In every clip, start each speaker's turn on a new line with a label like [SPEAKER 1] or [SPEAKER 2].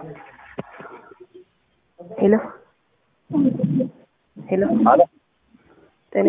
[SPEAKER 1] ሄሎ ሄሎ
[SPEAKER 2] አሎ
[SPEAKER 1] ጤና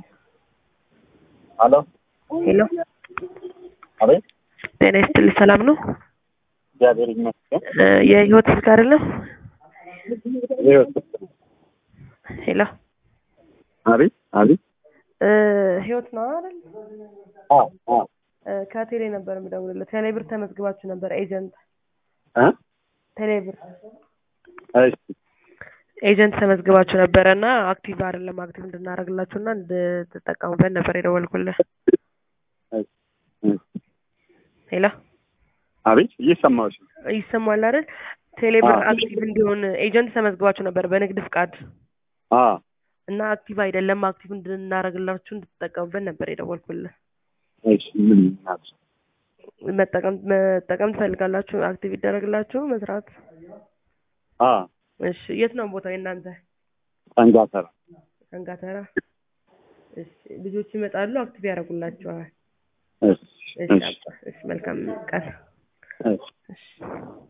[SPEAKER 2] አሎ
[SPEAKER 1] ሄሎ
[SPEAKER 2] አቤት
[SPEAKER 1] ጤና ይስጥልኝ ሰላም ነው
[SPEAKER 2] እግዚአብሔር ይመስገን
[SPEAKER 1] እ የህይወት ስልክ አይደለም
[SPEAKER 2] ህይወት
[SPEAKER 1] ሄሎ
[SPEAKER 2] አቤት አቤት
[SPEAKER 1] እ ህይወት ነው አይደል
[SPEAKER 2] አ አ
[SPEAKER 1] እ ከቴሌ ነበር የምደውልልህ ቴሌብር ተመዝግባችሁ ነበር ኤጀንት
[SPEAKER 2] እ
[SPEAKER 1] ቴሌብር
[SPEAKER 2] እሺ
[SPEAKER 1] ኤጀንት ተመዝግባችሁ ነበረ እና አክቲቭ አይደለም አክቲቭ እንድናደርግላችሁ እና እንድትጠቀሙበት ነበር የደወልኩልህ
[SPEAKER 2] እሺ እሺ
[SPEAKER 1] ሄሎ
[SPEAKER 2] አቤት እየሰማሁሽ ነው
[SPEAKER 1] ይሰማል አይደል ቴሌብር
[SPEAKER 2] አዎ።
[SPEAKER 1] አክቲቭ እንዲሆን ኤጀንት ተመዝግባችሁ ነበር በንግድ ፍቃድ
[SPEAKER 2] አ
[SPEAKER 1] እና አክቲቭ አይደለም አክቲቭ እንድናደርግላችሁ እንድትጠቀሙበት ነበር የደወልኩልህ
[SPEAKER 2] እሺ ምን ናት
[SPEAKER 1] መጠቀም መጠቀም ትፈልጋላችሁ አክቲቭ ይደረግላችሁ መስራት
[SPEAKER 2] አ
[SPEAKER 1] እሺ የት ነው ቦታው የእናንተ
[SPEAKER 2] ጠንጋተራ
[SPEAKER 1] ሰንጋተራ እሺ ልጆች ይመጣሉ አክቲቭ ያደርጉላችኋል
[SPEAKER 2] እሺ
[SPEAKER 1] እሺ
[SPEAKER 2] እሺ
[SPEAKER 1] አባ እሺ መልካም ቀን
[SPEAKER 2] እሺ
[SPEAKER 1] እሺ